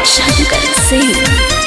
शंकर सिंह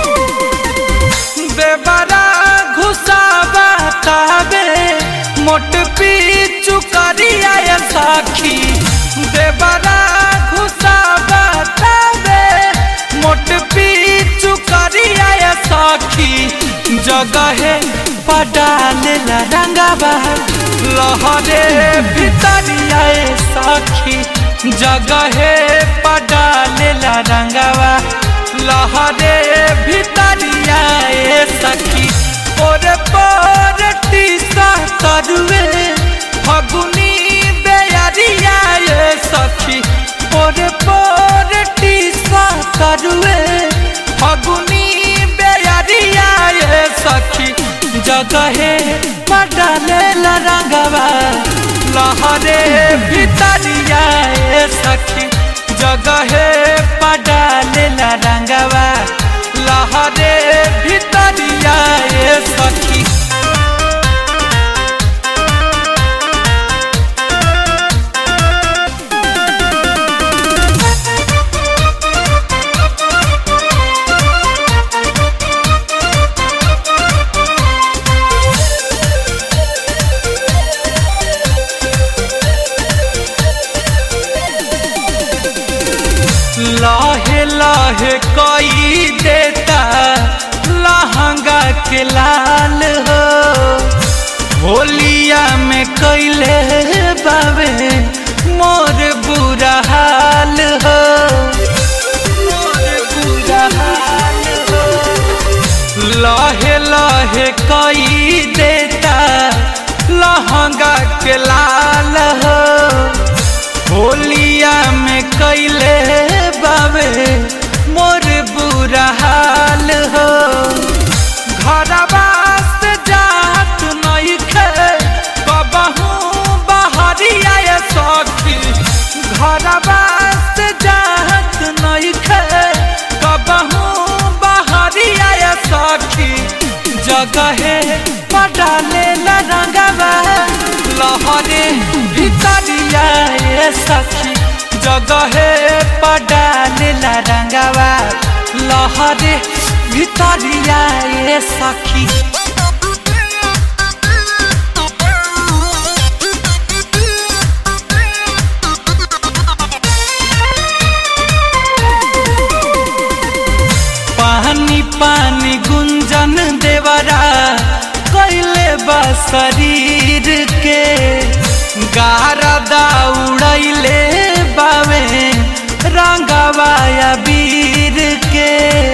बेबरा घुसावा ताबे मोट पीचू करिया ये साखी बेबरा घुसावा ताबे मोट पीचू करिया ये साखी जगहे पडाले ला रंगावा लहरे भितरिया ये साखी जगहे पडाले ला रंगावा लहरे भितरिया ए सखी ओरे पर टीसा तरुए फगुनी बेयरिया ए सखी ओरे पर टीसा तरुए फगुनी बेयरिया ए सखी जगहे पडाले रंगवा लहरे भितरिया ए सखी जगहे पडाले रंगवा लहरे भितरिया ए सखी लाहे लाहे कोई देता लहंगा के लाल हो होलिया में कैले बाबे मोर बुरा हाल हो मोर बुरा हाल हो लाहे लाहे कोई देता लहंगा के लाल हो होलिया में कैले बाबे मोर बुरा हाल हो घरवा से जात नहीं खे कबहू बहरिया ये सखी घरवा से जात नहीं खे कबहू बहरिया ये सखी जगहे पडाले रंगवा लहरे भितरिया ए सखी जगहे पडाले रंगवा लहरे भितरिया ए सखी पानी पानी गुंजन देवरा कैले बा शरीर के गारदा उड़ैले बावे रंगवाया वीर के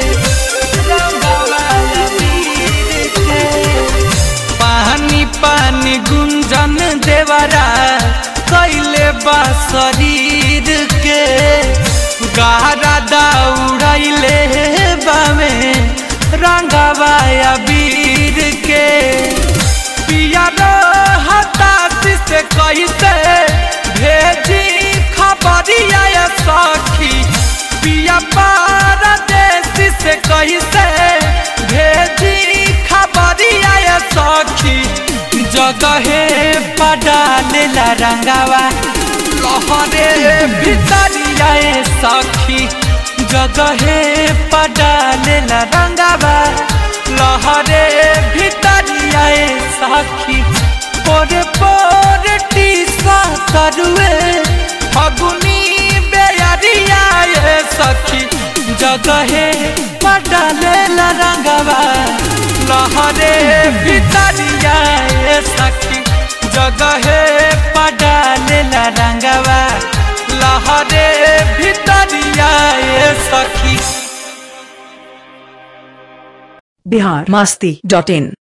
रंगवाया वीर के पानी पानी गुंजन देवरा कैले बा शरीर के गारा दौड़ैले बामे रंगवाया वीर के पिया हताशी से कैसे भेजी खबरिया ये सखी पिया पारदेसी से कैसे भेजी खबरिया ये सखी जगहे पडाले रंगावा लहरे भितरिया ए सखी जगहे पडाले रंगावा लहरे भितरिया ए सखी पोरे पोरे टीसा तरुए फगुनी बेयरिया ए सखी जगहे पडाले रंगावा लहरे भितरिया ए सखी जगहे पडाले रंगवा लहरे भितरिया ए सखी बिहार मास्ती डॉट इन